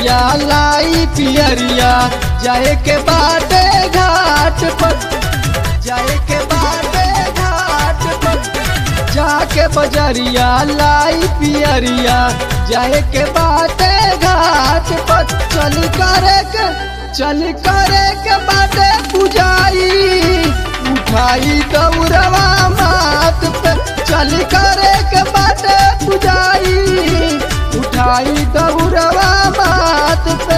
बजरिया लाई पियरिया जाए के बाटे घाट पर जाए के बाटे घाट पर जाके बजरिया लाई पियरिया जाए के बाटे घाट पर चल करे के चल करे के बाटे पुजाई उठाई दौड़वा मात पे चल करे के बाटे पुजाई उठाई दौड़वा मात पे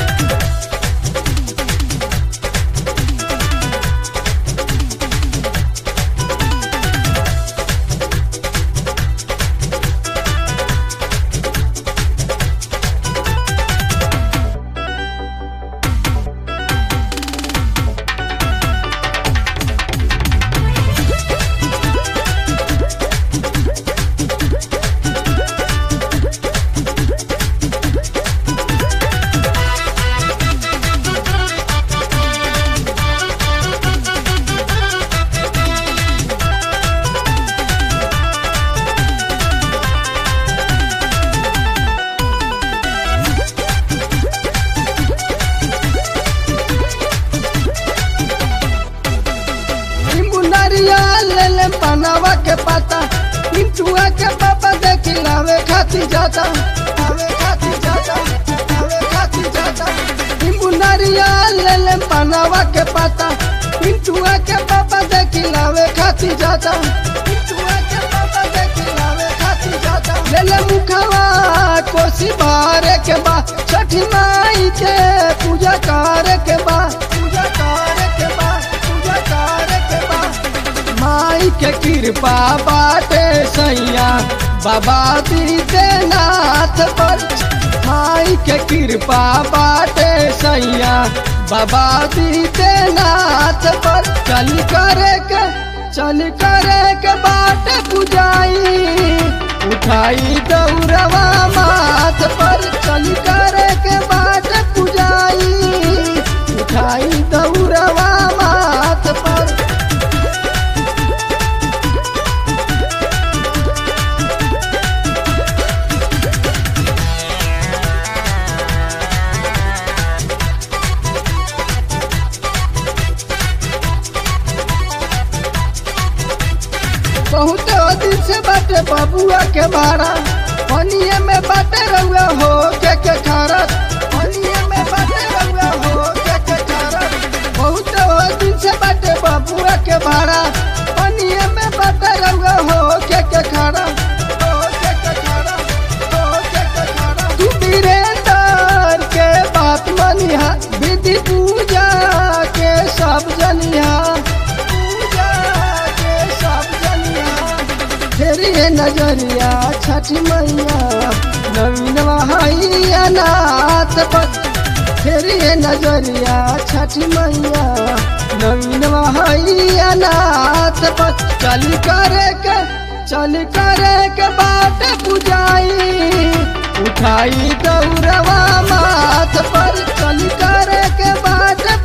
नींबू नारियल ले ले पनावा के पता पिंटुआ के पापा देख लावे खाती जाता लावे खाती जाता लावे खाती जाता नींबू नारियल ले ले पनावा के पता पिंटुआ के पापा देख लावे खाती जाता पिंटुआ के पापा देख लावे खाती जाता ले ले मुखवा कोसी बारे के बा छठी माई के पूजा करे के बा पूजा करे के बा पूजा करे के बा माई के कृपा बाटे सैया बाबा दीदे नाथ पर माई के कृपा बाटे सैया बाबा दीदे नाथ पर चल करे के चल करे के बाटे पुजाई उठाई दौड़वा माथ पर चल करे के बाटे पुजाई उठाई दौड़वा माथ पर बहुत दिन से बाटे बबुआ के बारा पनिए में बाटे रउआ हो के के खारा पनिए में बाटे रउआ हो के के खारा बहुत दिन से बाटे बबुआ के बारा पनिए में बाटे रउआ हो के के खारा हो के के खारा हो के के खारा तू वीरेंद्र के बात मनिहा विधि पूजा के सब जनिहा पूजा के सब जनिहा फेरी है नजरिया छठी मैया नवीन वहाइया नाथ पर फेरी है नजरिया छठी मैया नवीन वहाइया नाथ पर चल करे के चल करे के बाट पुजाई उठाई दौड़वा माथ पर चल करे के बाट